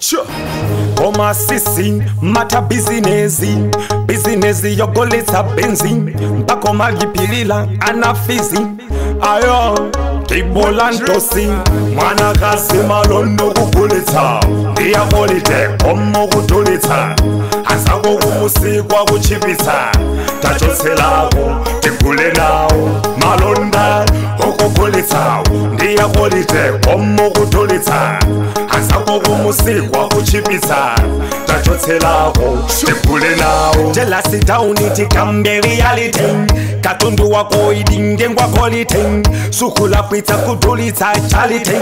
Sure. koma sisi mata bizinezi bizinezi yogolesa benzi mpaka malipilila anafizi ayo tibola ntosi mwanakazi malondo kukulitsa ndiyakolite komo kutulitsa azako kumusikwa kuchipitsa tachotselako tigule nawo malonda okukulitsawo ndiyakolite komo kutulitsa azako kumusikwa kuchipitsa tachotselako tigule nawo jelasi tauni tikambe reality katundu wako idinge ngwakolite sukula kwitsa kudulitsa charity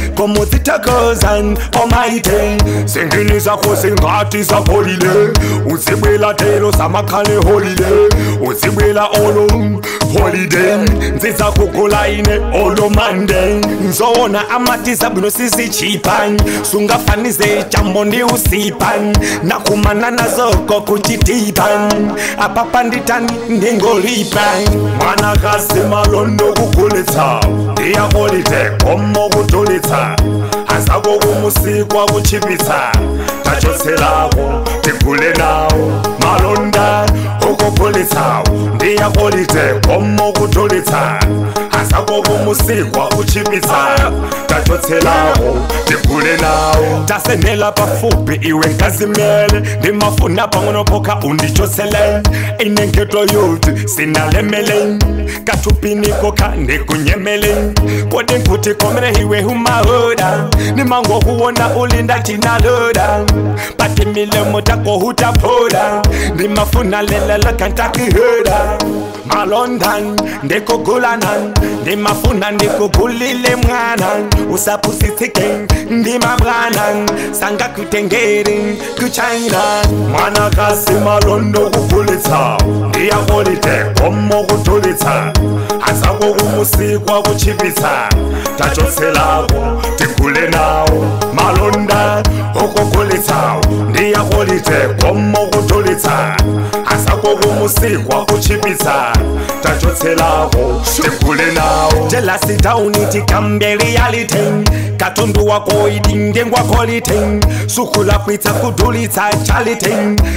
komudzitakozan omaite zingini zakho zingati zakolile uzibwela telo zamakhale holide uzibwela olo holiday nziza kugula ine olo monday nzowona amatiza bwino sisichipan sungafanize jambo ndi usipan nakumana nazoko kuchitipan apapa nditani ndingolipan mwanakazi malondo kukulitsa ndiyakolite komo kutulitsa azako kumusikwa kuchipitsa tachotselako tigule nawo malonda okukulitsawo ndiyakolite komo kutulitsa azako kumusikwa kuchipitsa tachotselako tigule nawo tasenela pafupi iwe nkazimele ndimafuna pang'ono poka undichotsele inenketo yuti sinalemele katupiniko kandikunyemele kodi nkuti komere iwe humahoda nimango kuwona ulinda tinaloda pati milemo tako hutapoda ndimafuna lelela kantakihoda malondan ndikugulanan ndimafuna ndikugulile mwana usapusitsike ndimabwanan sangakutengeri kuchina mwanakasi malondo kukulitsa ndiyakolite komo kutulitsa azako kumusikwa kuchipitsa tachotselako tigule nawo malonda okukulitsawo ndiyakolite komo kutulitsa azako kumusikwa kuchipitsa tachotselako tigule nawo jelasi tauni tikambe reality katundu wako idinge ngwakolite sukula kwitsa kudulitsa charity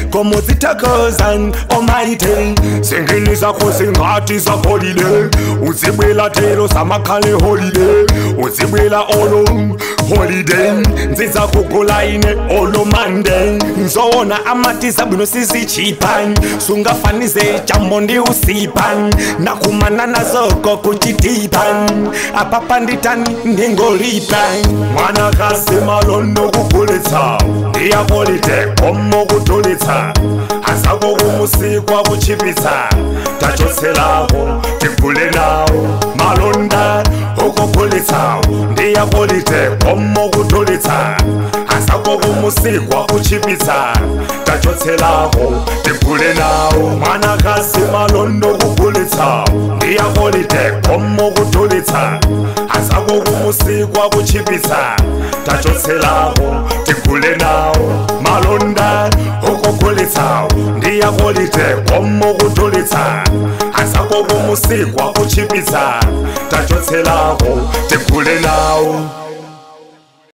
komudzitakozan omaite zingini zakho zingati zakolile uzibwela telo zamakhale holide uzibwela olo holiday nziza kugula ine olo monday nzowona amatiza bwino sisichipan sungafanize jambo ndi usipan nakumana nazoko kuchitipan apapa nditani ndingolipan mwanakazi malondo kukulitsa ndiyakolite komo kutulitsa azako kumusikwa kuchipitsa tachotselako tigule nawo malonda okukulitsawo ndiyakolite komo kutulitsa azako kumusikwa kuchipitsa tachotselako tigule nawo mwanakazi malondo kukulitsawo ndiyakolite komo kutulitsa azako kumusikwa kuchipitsa tachotselako tigule nawo malonda okukulitsawo ndiyakolite komo kutulitsa azako kumusikwa kuchipitsa tachotselako tigule nawo